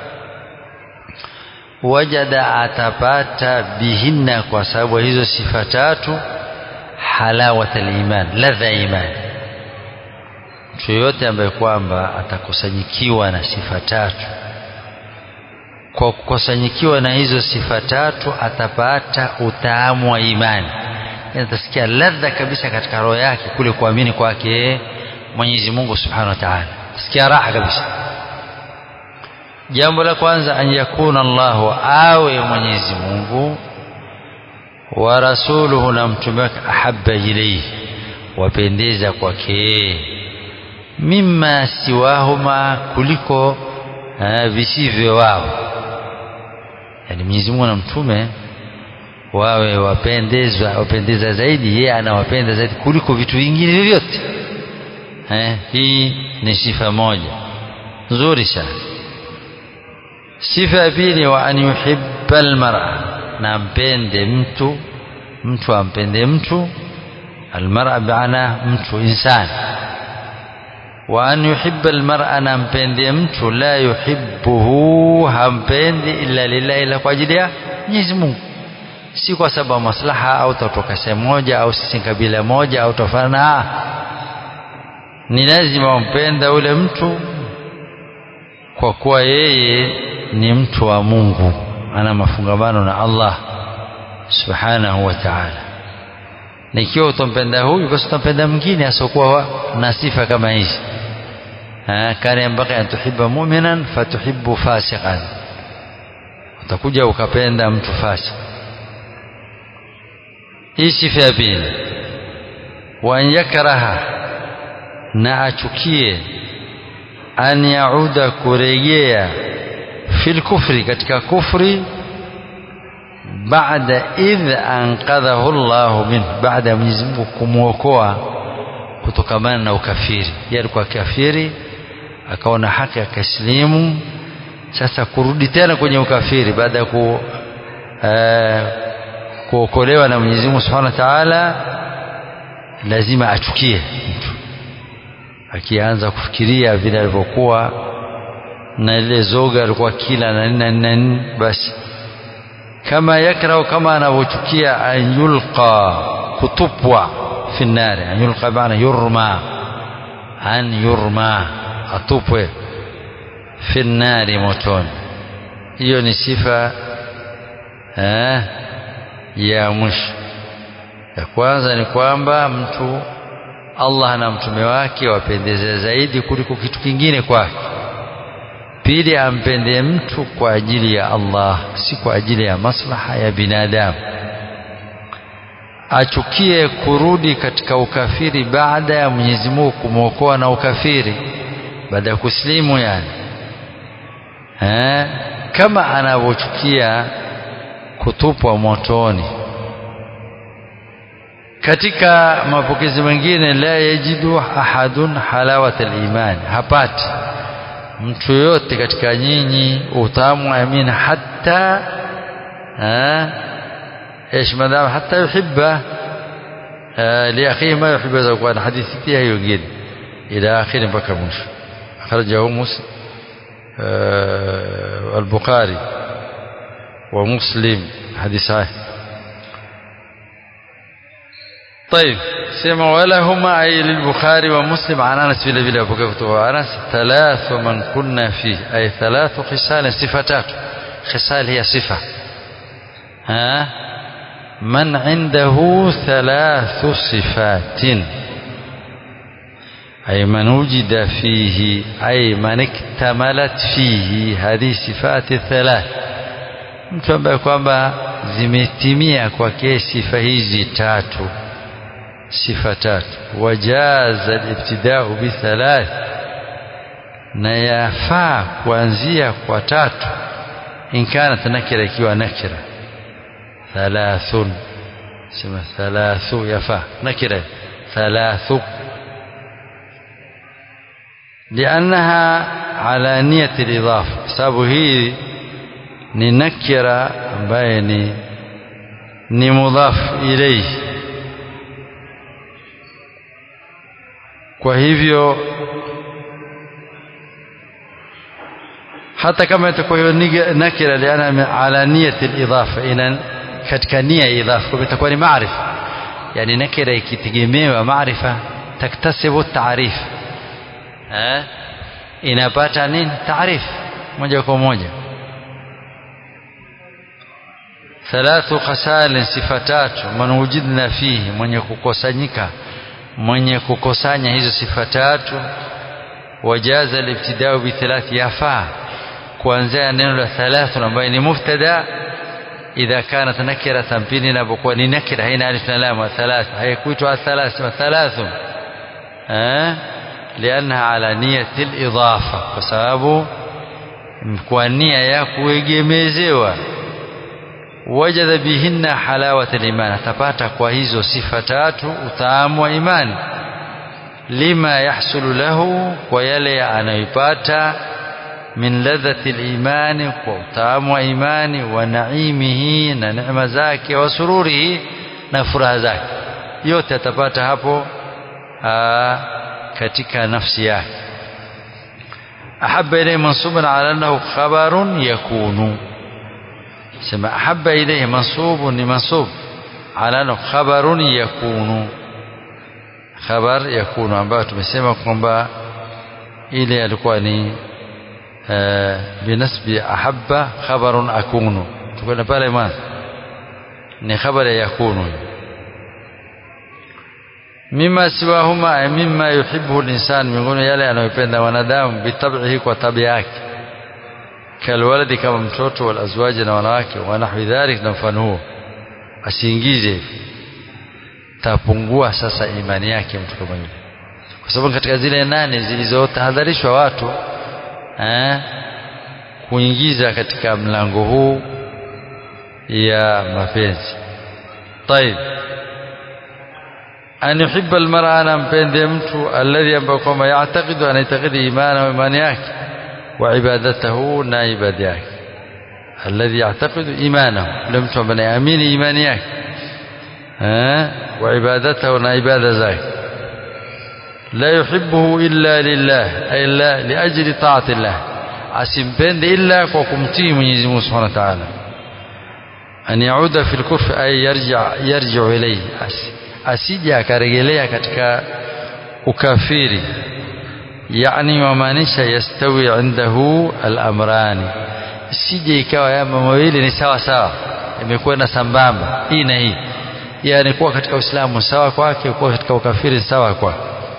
wajada atapata bihinna kwa sababu hizo sifa tatu halawat aliman ladha iman mtu yoyote ambaye kwamba atakusanyikiwa na sifa tatu kwa kukusanyikiwa na hizo sifa tatu atapata utaamu wa imani atasikia ladha kabisa katika roho yake kule kuamini kwake Mwenyezi Mungu Subhanahu wa Ta'ala sikia raha kabisa jambo la kwanza an yakuna Allahu awe Mwenyezi Mungu wa rasuluhu na mtume wake ahabba ilayhi wapendeza kwake mimma siwahuma kuliko visivyo wao yani Mwenyezi Mungu na mtume wawe wapendezwa wapendeza zaidi yeye anawapenda zaidi kuliko vitu vingine vyovyote eh hii ni sifa moja nzuri sana sifa ya pili wa an yuhibba almar'a na mpende mtu mtu ampende mtu almar'a baana mtu insani wa an yuhibba almar'a na mpende mtu la yuhibbuhu hampendi illa lillahi ila kwa ajili ya Mwenyezi Mungu si kwa sababu maslaha au tatoka sehemu moja au sisi kabila moja au tofana ni lazima umpenda ule mtu kwa kuwa yeye ni mtu wa Mungu ana mafungamano na Allah subhanahu wa ta'ala na ikiwa utampenda huyu basi utampenda mwingine asiokuwa na sifa kama hizi kana yambaki an tuhibba mu'minan fatuhibbu fasiqan utakuja ukapenda mtu fasik hii sifa ya pili wa an yakraha na achukie an yauda kurejea fil kufri katika kufri baada idh anqadhahu Allah min baada ya Mwenyezi Mungu kumwokoa kutokamana na ukafiri yeye alikuwa kafiri akaona haki akaslimu sasa kurudi tena kwenye ukafiri baada ya ku uh, kuokolewa na Mwenyezi Mungu Subhanahu wa Ta'ala lazima achukie mtu akianza kufikiria vile alivyokuwa na ile zoga alikuwa kila na nini na nini basi kama yakrau kama anavyochukia an yulqa kutupwa fi nnari an yulqa maana yurma an yurma atupwe fi nnari motoni hiyo ni sifa eh, ya mwisho ya kwanza ni kwamba mtu Allah na mtume wake wapendeze zaidi kuliko kitu kingine kwake pili ampende mtu kwa ajili ya Allah si kwa ajili ya maslaha ya binadamu achukie kurudi katika ukafiri baada ya Mwenyezi Mungu kumwokoa na ukafiri baada ya kuslimu yani eh, kama anavyochukia kutupwa motoni katika mapokezi mengine la yajidu ahadun halawat al-iman hapati mtu yote katika nyinyi utamu wa amini hata ايش ما دام حتى يحب لاخيه ما يحب اذا كان حديث فيها يقول الى اخر بكى مش اخرجه مسلم البخاري ومسلم حديث صحيح طيب سمع ولهما أي للبخاري ومسلم عن أنس بلا بلا بكفتوا أنس ثلاث من كنا فيه أي ثلاث خصال صفتات خصال هي صفة ها من عنده ثلاث صفات أي من وجد فيه أي من اكتملت فيه هذه الصفات الثلاث mtu ambaye kwamba zimetimia kwake sifa hizi tatu sifa tatu wajaza alibtidau bithalath na yafaa kuanzia kwa tatu in kanat nakira ikiwa nakira thalathun sema thalathu yafaa nakira thalathu لأنها على نية الإضافة sababu hii ni nakira ambaye ni ni mudhaf ilayhi kwa hivyo hata kama itakuwa hiyo nakira liana ala niyati al-idafa ina katika nia ya idafa kwa itakuwa ni maarifa yani nakira ikitegemewa maarifa taktasibu taarif eh inapata nini taarif moja kwa moja thalathu khasal sifatatu man wujidna fihi mwenye kukusanyika mwenye kukusanya hizo sifa tatu wajaza alibtidau bi thalath yafaa kuanzia neno la thalathu ambayo ni mubtada idha kanat nakiratan pili inapokuwa ni nakira haina alif na lam thalath haikuitwa thalath thalathu eh لأنها على نية الإضافة فسبب kwa nia ya kuegemezewa wajada bihinna halawat al-iman atapata kwa hizo sifa tatu utamu wa imani lima yahsulu lahu kwa yale anayoipata min ladhati al-iman kwa utamu wa imani wa naimihi na neema zake wa sururihi na furaha zake yote atapata hapo aa, katika nafsi yake ahabba ilayhi mansuban ala annahu khabarun yakunu sema ahabba ilayhi mansubun ni mansub ala annahu khabarun yakunu khabar yakunu ambayo tumesema kwamba ile alikuwa ni binasbi ahabba khabarun akunu tukwenda pale mwanzo ni khabar ya yakunu mima siwahuma mima yuhibbu linsan miongoni yale anayopenda wanadamu bitabihi kwa tabia yake kalwaladi kama mtoto wal azwaji na wanawake wa nahwi dhalik na mfano huo asiingize tapungua sasa imani yake mtu kama yule kwa sababu katika zile nane zilizotahadharishwa watu eh, kuingiza katika mlango huu ya mapenzi طيب an yuhibba almar'a anampende mtu alladhi ambaye kwamba yaatakidu anaitakidi imana wa imani yake wa ibadatahu na ibada yake alladhi yaatakidu imanahu yule mtu ambaye anaamini imani yake wa ibadatahu na ibada zake la yuhibbuhu illa lillah ay la liajli ta'ati llah asimpende illa kwa kumtii Mwenyezi Mungu Subhanahu wa Ta'ala an yauda fil kufr ay yarja yarji'u ilayhi asije akarejelea katika ukafiri yani wamaanisha yastawi indahu al-amrani isije ikawa ya mawili ni sawa sawa imekwenda sambamba hii na hii yani kuwa katika Uislamu sawa kwake kuwa katika ukafiri sawa kwake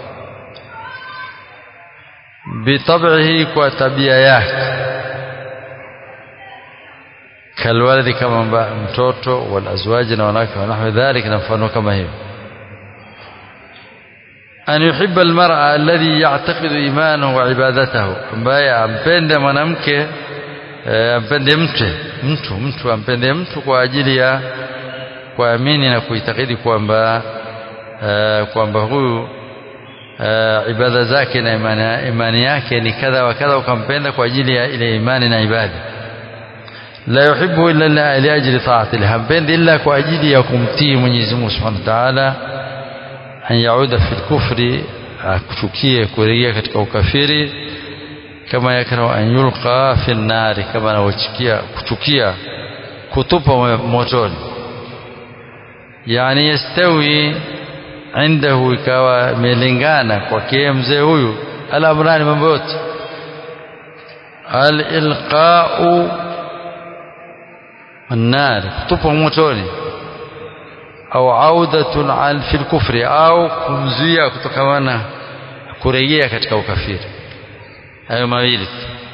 bitabihi kwa tabia yake kalwalidi kama mtoto walazwaji na wanawake wanahwi dhalik na mfano kama hiyo an yuhibba almar'a alladhi ya'taqidu imanahu wa ibadatahu ambaye ampende mwanamke ampende mtu mtu mtu ampende mtu kwa ajili ya kuamini na kuitakidi kwamba kwamba huyu ibada zake na imani, imani yake ni kadha wa kadha ukampenda kwa ajili ya ile imani na ibada la yuhibbu illa li ajli ta'ati hampendi illa kwa ajili ya kumtii Mwenyezi Mungu Subhanahu wa Ta'ala an yauda fil kufri akuchukie kurejea katika ukafiri kama yakrahu an yulqa fil nari kama anaochukia kuchukia kutupa motoni yani yastawi indahu ikawa imelingana kwake mzee huyu alamrani mambo yote alilqau النار kutupa motoni au audatun al fil kufri au kumzuia kutokamana kurejea katika ukafiri hayo mawili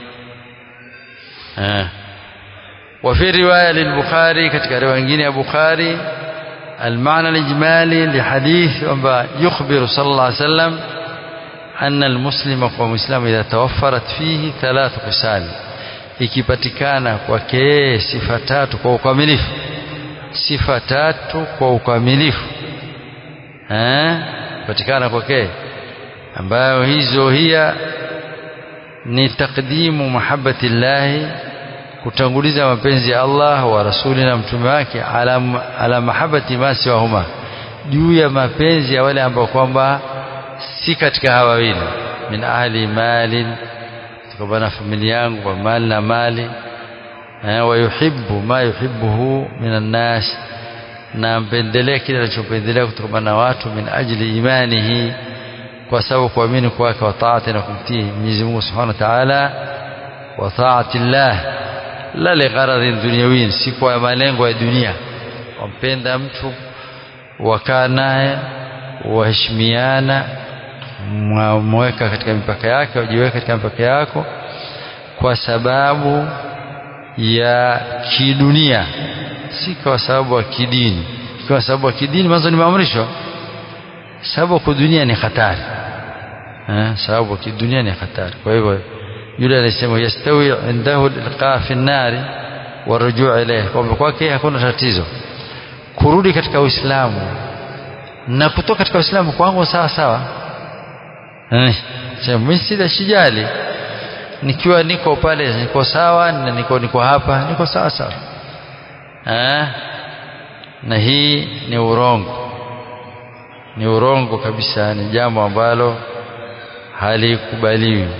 eh وفي روايه للبخاري katika riwaya nyingine ya Bukhari المعنى الإجمالي لحديث يخبر صلى الله عليه وسلم أن المسلم ومسلم إذا توفرت فيه ثلاث خصال ikipatikana kwake sifa tatu kwa ukamilifu sifa tatu kwa ukamilifu eh patikana kwake ambayo hizo hiya ni takdimu mahabbati llahi kutanguliza mapenzi ya Allah wa rasuli na mtume wake ala, ala mahabbati ma siwahuma juu ya mapenzi ya wale ambao kwamba si katika hawa wawili min ahli malin kutokana na familia yangu wa mali na mali eh, wa yuhibbu ma yuhibbuhu minan nas na mpendelea kile anachopendelea kutokana na watu min ajli imanihi kwa sababu kuamini kwake wa taati na kumtii Mwenyezi Mungu Subhanahu wa Ta'ala wa taati Allah la ligharadhin dunyawin si kwa malengo ya dunia wampenda mtu wakaa naye waheshimiana mweka katika mipaka yake wajiweka katika mipaka yako kwa sababu ya kidunia si kwa sababu ya kidini kwa sababu ya kidini mwanzo ni maamrisho sababu kwa dunia ni hatari eh sababu kwa dunia ni hatari kwa hivyo yule alisema yastawi indahu ilqa fi an-nar wa rujuu ilayhi kwamba kwake hakuna tatizo kurudi katika Uislamu na kutoka katika Uislamu kwangu sawa sawa eh mimi sida shijali nikiwa niko pale niko sawa na niko niko hapa niko sawa sawa eh na hii ni urongo ni urongo kabisa ni jambo ambalo halikubaliwi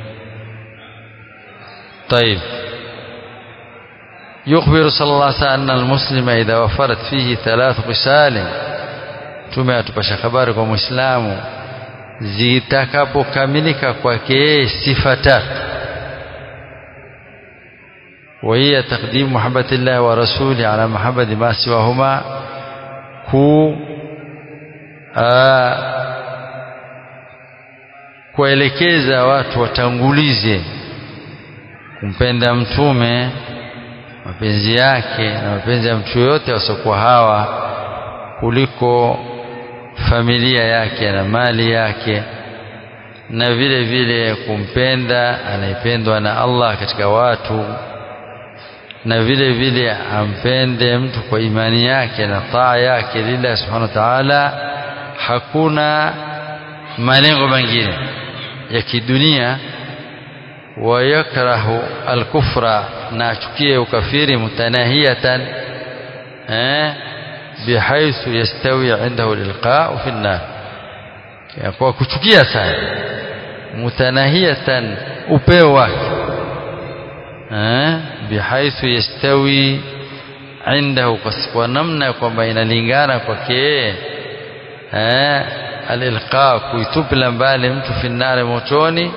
طيب يخبر صلى الله عليه وسلم أن المسلم إذا وفرت فيه ثلاث خصال tume atupasha habari kwa muislamu zitakapokamilika kwake sifa tatu وهي تقديم محبة الله ورسوله على محبة ما سواهما ku kuelekeza watu watangulize kumpenda mtume mapenzi yake na mapenzi ya mtu yoyote wasiokuwa hawa kuliko familia yake na mali yake na vile vile kumpenda anayependwa na Allah katika watu na vile vile ampende mtu kwa imani yake na taa yake lillahi subhanahu wa ta'ala hakuna malengo mengine ya kidunia wayakrahu alkufra na achukie ukafiri mutanahiyatan eh bihaithu yastawi indahu alilqa fi an-nar kwa kuchukia sana mutanahiyatan upeo wake eh bihaithu yastawi indahu kwa namna kwamba inalingana kwake eh alilqa kuitupila mbali mtu fi an-nar motoni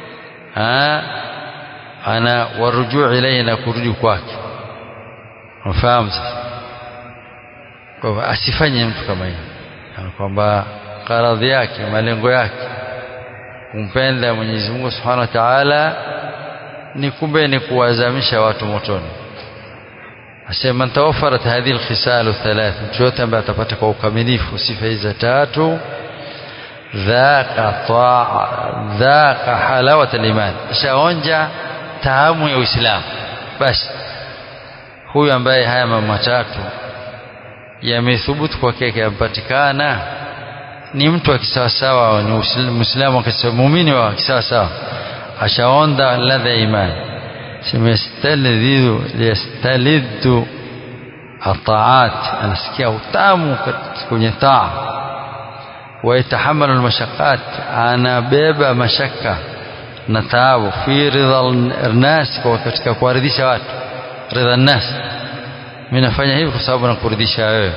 ana warujuu ilayhi na kurudi kwake unafahamu sasa kwa asifanye mtu kama hiyo kwamba karadhi yake malengo yake kumpenda Mwenyezi Mungu Subhanahu wa Ta'ala ni kumbe ni kuwazamisha watu motoni asema man tawaffarat hadhihi alkhisal thalath mtu yote ambaye atapata kwa ukamilifu sifa hizi tatu dhaqa taa dhaqa halawat aliman shaonja taamu ya uislamu basi huyu ambaye haya mambo matatu yamethubutu kwake yampatikana ni mtu wa kisawasawa ni muislamu wa muumini wa kisawasawa ashaonda ladha ya imani simestalidhu yastalidhu ataat anasikia utamu kwenye taa ويتحمل المشقات أنا بيبا مشقة نتعب في رضا الناس katika kuwaridhisha watu ridha الناس mimi nafanya hivi kwa sababu nakuridhisha wewe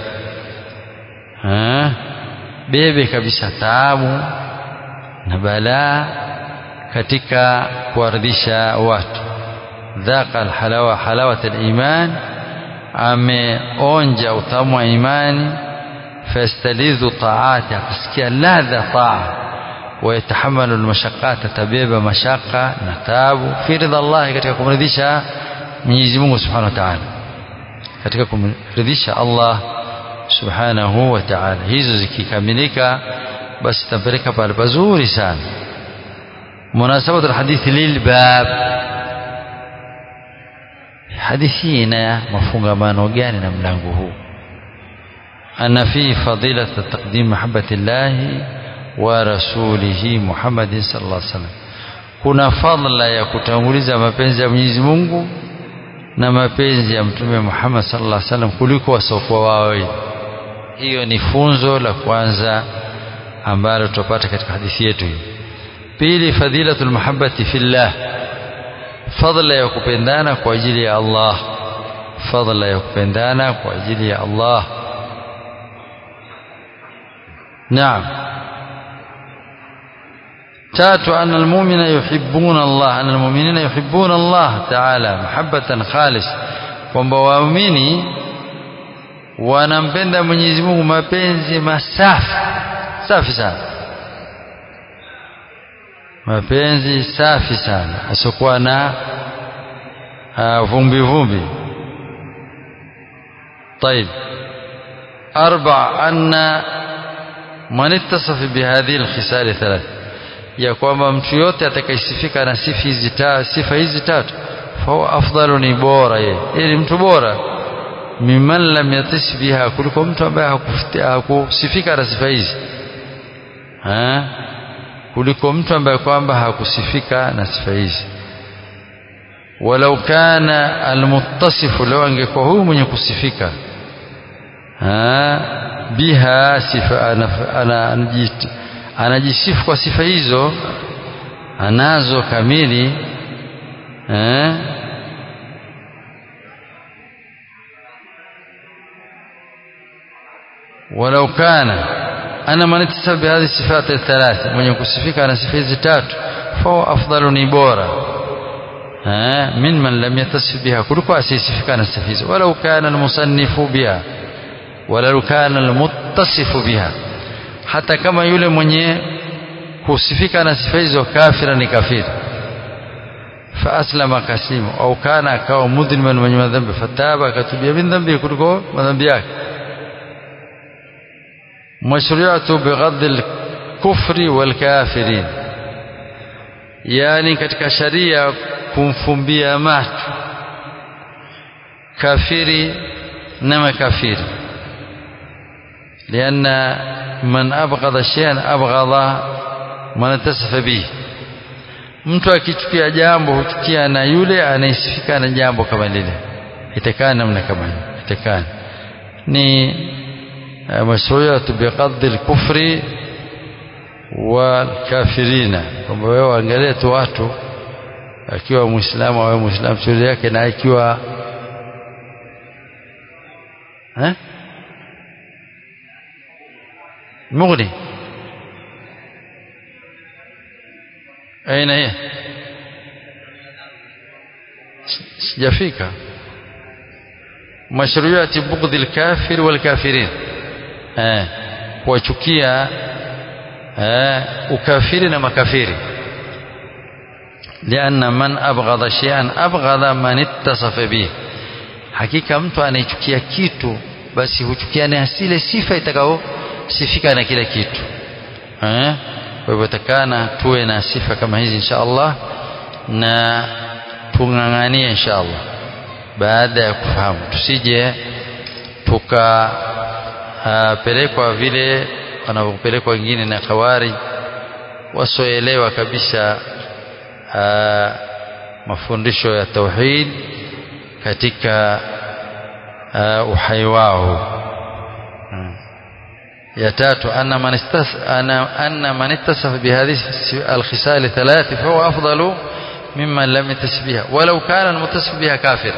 bebe kabisa taabu na balaa katika kuwaridhisha watu dhaqa alhalawa halawat aliman ameonja utamu wa imani فيستلذ طاعات akasikia ladha taa ويتحمل المشقات تبيب مشقة نتاب في رضا الله katika kumridhisha Mwenyezi Mungu Subhanahu wa Ta'ala katika kumridhisha Allah Subhanahu wa Ta'ala hizo zikikamilika basi tapeleka pale pazuri sana munasabatu alhadith lilbab hadithi ina mafungamano gani na mlango huu أن فيه فضيلة تقديم محبة الله ورسوله محمد صلى الله عليه وسلم kuna fadla ya kutanguliza mapenzi ya Mwenyezi Mungu na mapenzi ya Mtume Muhammad sallallahu alaihi wasallam kuliko wasiokuwa wao. Hiyo ni funzo la kwanza ambalo tutapata katika hadithi yetu hii. Pili, fadhilatul mahabbati fillah, fadla ya kupendana kwa ajili ya Allah, fadla ya kupendana kwa ajili ya Allah. نعم تاتو أن المؤمن يحبون الله أن المؤمنين يحبون الله تعالى محبة خالص kwamba waumini wanampenda Mwenyezi Mungu mapenzi masafi safi sana mapenzi safi sana asiokuwa na vumbi vumbi طيب أربع أن man ittasafa bihadhihi alkhisal thalath ya kwamba mtu yote atakayesifika na sifa hizi tatu sifa hizi tatu fa afdalu ni bora yeye ili mtu bora mimman lam yatis biha kuliko mtu ambaye hakusifika na sifa hizi ha kuliko mtu ambaye kwamba hakusifika na sifa hizi walau kana almuttasifu law angekuwa huyu mwenye kusifika biha sifa anajisifu kwa sifa hizo anazo kamili eh ولو كان أنا من اتصف بهذه الصفات الثلاث من يكسفك أنا صفات تات فهو أفضل نبورا من من لم يتصف بها كلك أسيسفك أنا السفيز ولو كان المصنف بها ولو كان المتصف بها hata kama yule mwenye kusifika na sifa hizo kafira ni kafiri fa aslama kasimu au kana akawa mudhliman mwenye madhambi fataba akatubia min dhambi kuliko madhambi yake mashru'atu bighadhi al-kufri wal-kafirin yani katika sharia kumfumbia macho kafiri na makafiri لأن من أبغض شيئا أبغض من اتصف به mtu akichukia jambo huchukia na yule anayesifika na jambo kama lile itakana namna kama hiyo itakana ni mashruiyatu biqaddi al-kufri wal kafirina kwamba wewe waangalie tu watu akiwa muislamu au muislamu shughuli yake na ikiwa eh مغني أين هي sijafika mashruiyati bughdhi alkafir walkafirin eh kuwachukia eh ukafiri na makafiri lianna man abghadha shay'an abghadha man ittasafa bih hakika mtu anayechukia kitu basi huchukia na asile sifa itakao sifika na kile kitu eh kwa hivyo takana tuwe na sifa kama hizi insha Allah na tung'ang'anie insha Allah baada ya kufahamu tusije tukapelekwa vile wanavyopelekwa wengine na kawari wasioelewa kabisa aa, mafundisho ya tauhid katika aa, uhai wao ya tatu anna man istas ana anna man ittasafa bihadhihi alkhisal thalath fa huwa afdalu mimman lam yattasif biha walau kana almuttasif biha kafir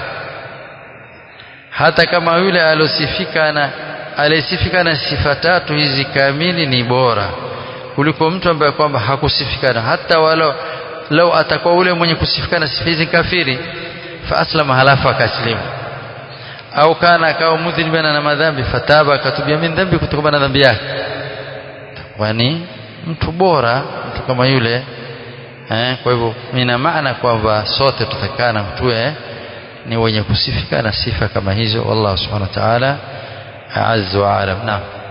hata kama yule alosifika na aliyesifika na sifa tatu hizi kamili ni bora kuliko mtu ambaye kwamba hakusifikana hata walau lau atakuwa ule mwenye kusifikana sifa hizi kafiri fa aslama halafu akaslimu au kana akawa mudhiniban na madhambi fataba akatubia min dhambi kutokana na dhambi yake kwani mtu bora mtu kama yule eh, kwa hivyo ina maana kwamba sote tutakana tuwe ni wenye kusifika na sifa kama hizo wallahu subhanahu wa ta'ala azza wa alam naam